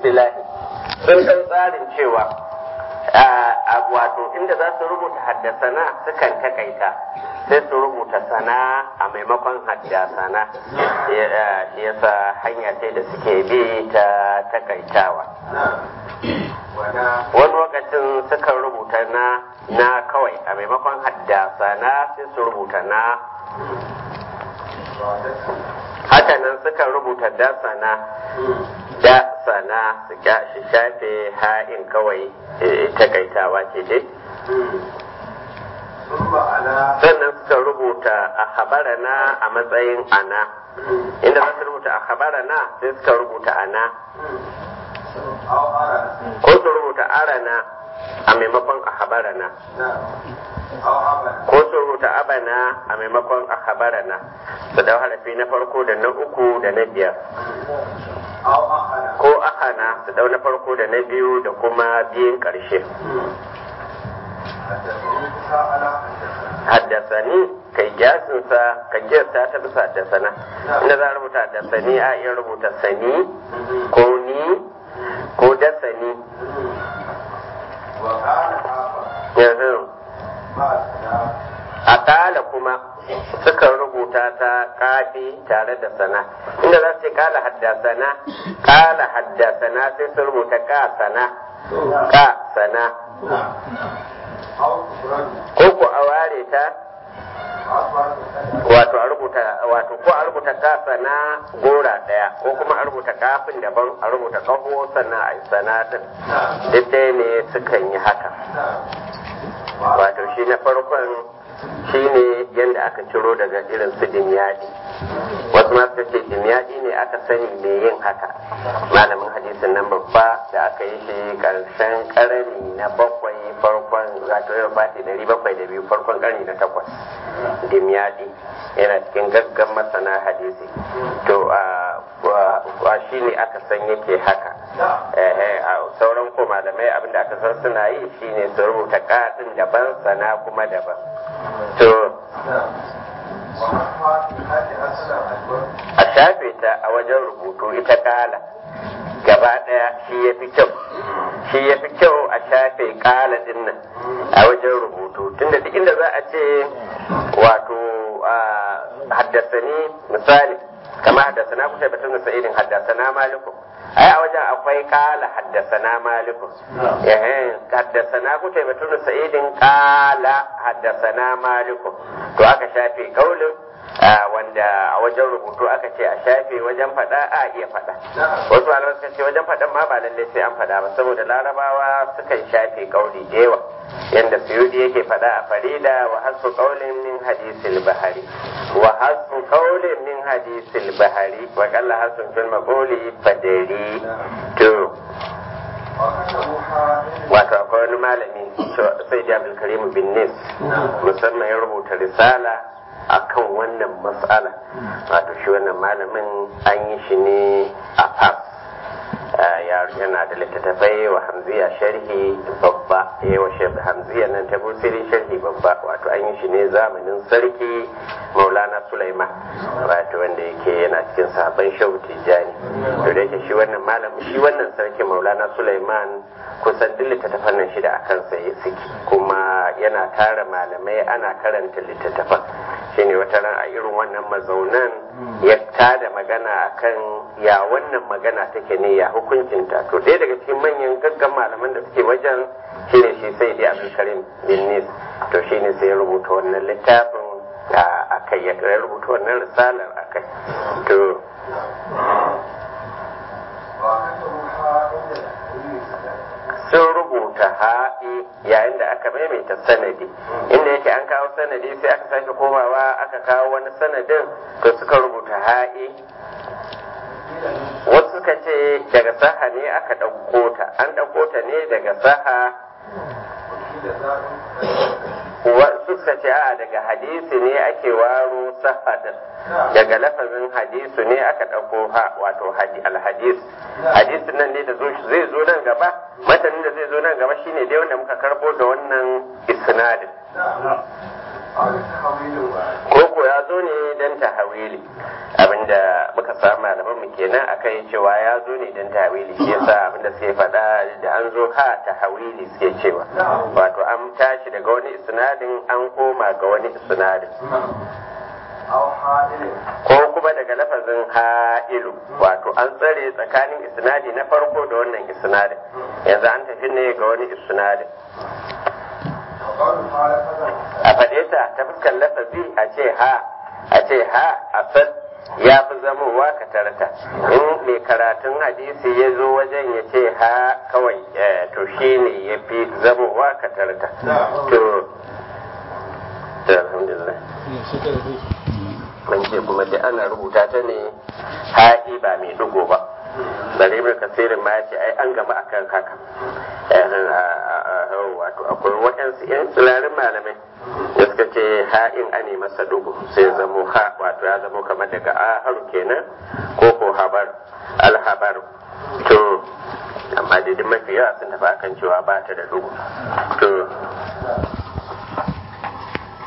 istilahi sun ɗau tsarin cewa a wato inda za su rubuta haddasana sukan takaita sai su rubuta sana a maimakon haddasana shi yasa hanya ce da suke bi ta takaitawa wani lokacin sukan rubuta na na kawai a maimakon haddasana sai su rubuta na hakanan sukan rubuta dasana da sana su shi shafe ha'in kawai takaitawa ce dai sannan suka rubuta a habarana a matsayin ana inda za su rubuta a habarana sai suka rubuta ana ko su rubuta arana a maimakon a habarana ko su rubuta abana a maimakon a habarana su dau harafi na farko da na uku da na biyar ko ahana su dau na farko da na biyu da kuma biyun ƙarshe haddasani kai gyasinsa ka gyasta ta bisa haddasana inda za a rubuta haddasani a iya rubuta sani ko ni ko dasani a kala kuma sukan rubuta ta kafi tare da sana inda za su ce kala haddasana kala haddasana sai su rubuta ka sana ka sana ko ku a ware ta wato a rubuta wato ko a rubuta kasa na gora daya ko kuma a rubuta kafin daban a rubuta kaho sannan a yi sanatin duk dai ne sukan yi haka wato shi na farkon shi ne yadda aka ciro daga irin su dimyadi wasu ma suka ce dimyadi ne aka sani me yin haka malamin hadisin nan babba da aka yi shi karshen karni na bakwai farkon wato yau fati dari bakwai da biyu farkon karni na takwas dimyadi yana cikin gaggan masana hadisi to a shi ne aka san yake haka a sauran ko malamai abinda aka san suna yi shine su rubuta katin daban sana kuma daban to a shafe ta a wajen rubutu ita kala gaba daya shi ya fi kyau shi ya fi kyau a shafe kala din nan a wajen rubutu tunda duk inda za a ce wato haddasani misali kama haddasana kusa batun da sa'idin haddasana maliku ai a wajen akwai kala haddasana maliku haddasana kusa batun da sa'idin kala haddasana maliku to aka shafe kaulin wanda a wajen rubutu aka ce a shafe wajen faɗa a iya faɗa wasu malamai suka ce wajen faɗan ma ba lallai sai an faɗa ba saboda larabawa sukan shafe kauli da yawa yanda suyudi yake faɗa a farida wa hasu qaulin min hadisil bahari wa hasu qaulin min hadisil bahari wa qalla hasun fil maquli fadari to wato akwai wani malami sai da Karim bin Nis musamman ya rubuta risala akan wannan matsala wato shi wannan malamin an yi shi ne a fas yana da littattafai wa hamziya sharhi babba ya wa hamziya nan ta busiri sharhi babba wato an yi shi ne zamanin sarki maulana sulaiman wato wanda yake yana cikin sabon shehu tijjani to da yake shi wannan malamin shi wannan sarki maulana sulaiman kusan duk littattafan nan shida a kansa ya suke kuma yana tara malamai ana karanta littattafan shine wata ran a irin wannan mazaunan ya tada magana akan ya wannan magana take ne ya hukuncinta to ɗaya daga cikin manyan gaggan malaman da suke wajen shine shi sai dai abdulkarim bin nis to shine sai ya rubuta wannan littafin a kai ya rubuta wannan risalar a kai to sun rubuta ha'i yayin da aka maimaita sanadi inda yake an kawo sanadi sai aka sake komawa aka kawo wani sanadin to suka rubuta ha'i wasu suka ce daga saha ne aka ɗauko ta an ɗauko ta ne daga saha wasu suka ce a daga hadisi ne ake waro saha din daga lafazin hadisu ne aka ɗauko ha wato alhadis hadisin nan ne da zai zo nan gaba matanin da zai zo nan gaba shine dai wanda muka karbo da wannan isnadin ko ko ya zo ne don tahawili abinda muka samu malaman mu kenan akai cewa ya zo ne don tahawili shi yasa abinda suke faɗa da an zo ha tahawili suke cewa wato an tashi daga wani isnadin an koma ga wani isnadin ko kuma daga lafazin ha'ilu wato an tsare tsakanin isnadi na farko da wannan isnadin yanzu an tafi ne ga wani isnadin a faɗe ta ta fuskar lafazi a ce ha a ce ha a san ya fi zamowa ka tarata in mai karatun hadisi ya zo wajen ya ce ha kawai to shi ne ya fi zamowa ka tarata to alhamdulillah ce kuma da ana rubuta ta ne ha'i ba mai dugo ba bari mai kasirin ma ce ai an gama akan haka wato akwai waɗansu yan tsirarin malamai da suka ce ha'in ane masa dugu sai zamo ha wato ya zamo kamar daga aharu kenan ko ko habar alhabar to amma daidai mafi yawa sun tafi akan cewa ba ta da dugu to